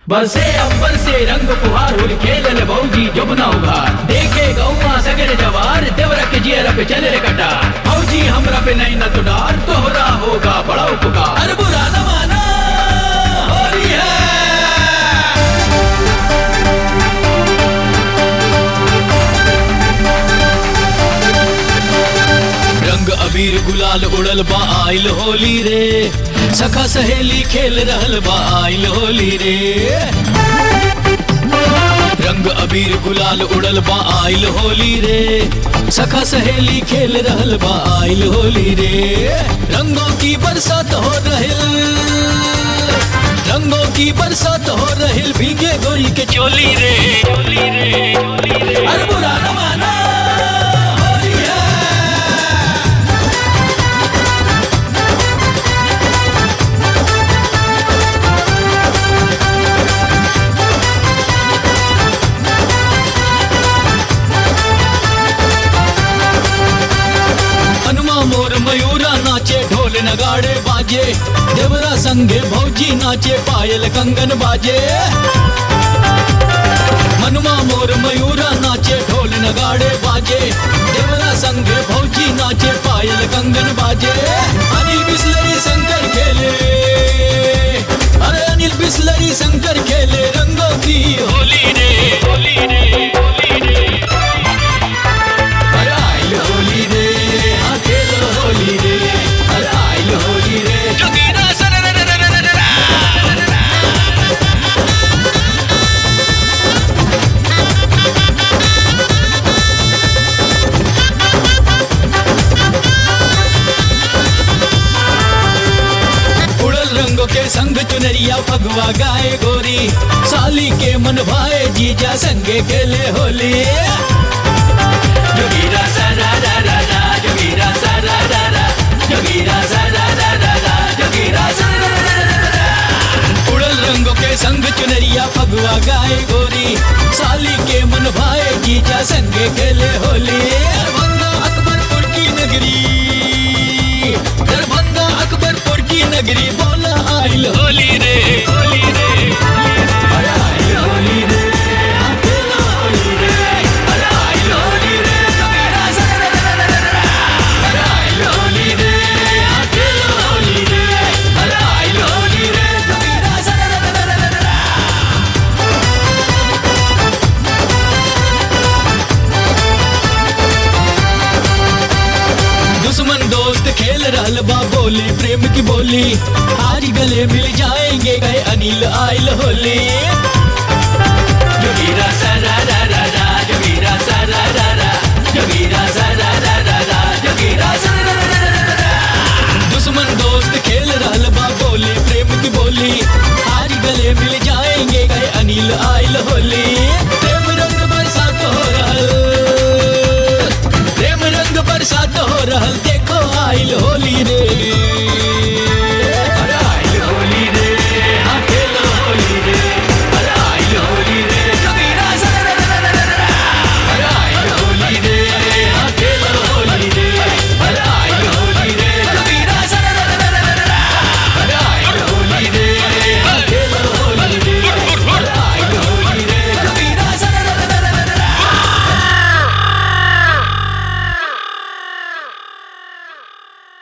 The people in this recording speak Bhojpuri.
बरसे अंबर से रंग फुहार होली खेलल भौजी जमुना उघार देखे गौवा सगर जवार देवरा के जियर पे चले रे कटार भौजी हमरा पे नहीं न तुडार तोहरा होगा बड़ा उपकार अरे बुरा न माना होली है रंग अबीर गुलाल उड़ल बा आइल होली रे सखा सहेली खेल रहल बा आइल होली रे रंग अबीर गुलाल उड़ल बा आइल होली रे सखा सहेली खेल रहल बा आइल होली रे रंगों की बरसात हो रहिल रंगों की बरसात हो रहिल भीगे गोरी के चोली रे चोली रे चोली रे अरे बुरा न माना होली है हनुमा मोर मयूरा नाचे ढोल नगाड़े बाजे देवरा संगे भौजी नाचे पायल कंगन बाजे हनुमा मोर मयूरा नाचे ढोल नगाड़े बाजे देवरा संगे भौजी नाचे पायल कंगन बाजे अनिल बिस्लरी शंकर खेले अरे अनिल बिस्लरी शंकर खेले रंगों की होली रे होली रे होली रे अरे आइल होली रे हाँ खेलो होली रे अरे आइल होली रे जोगीरा उड़ल रंगों के संग चुनरिया फगवा गाए गोरी साली के मन भाए जीजा संगे खेले होली जोगीरा सारा रा रा रा जोगीरा सारा रा रा जोगीरा सारा रा रा रा जोगीरा सारा रा रा रा उड़ल रंगों के संग चुनरिया फगवा गाए गोरी साली के मन भाए जीजा संगे खेले होली दरभंगा अकबरपुर की नगरी दरभंगा अकबरपुर की नगरी बोला आइल होली रे होली रे अरे आइल होली रे हाँ खेलो होली रे अरे आइल होली रे जोगीरा सारा रा रा रा रा अरे आइल होली रे हाँ खेलो होली रे अरे आइल होली रे जोगीरा सारा रा रा रा रा रा दुश्मन दोस्त खेल रहल बा बोली प्रेम की बोली आज गले मिल जाएंगे गए अनिल आइल होली जोगीरा सारा रा रा रा जोगीरा सारा रा रा जोगीरा सारा रा रा रा जोगीरा सारा रा रा रा रा दुश्मन दोस्त खेल रहल बा बोली प्रेम की बोली आज गले मिल जाएंगे गए अनिल आइल होली प्रेम रंग बरसात हो रहल प्रेम रंग बरसात हो रहल देखो आइल होली रे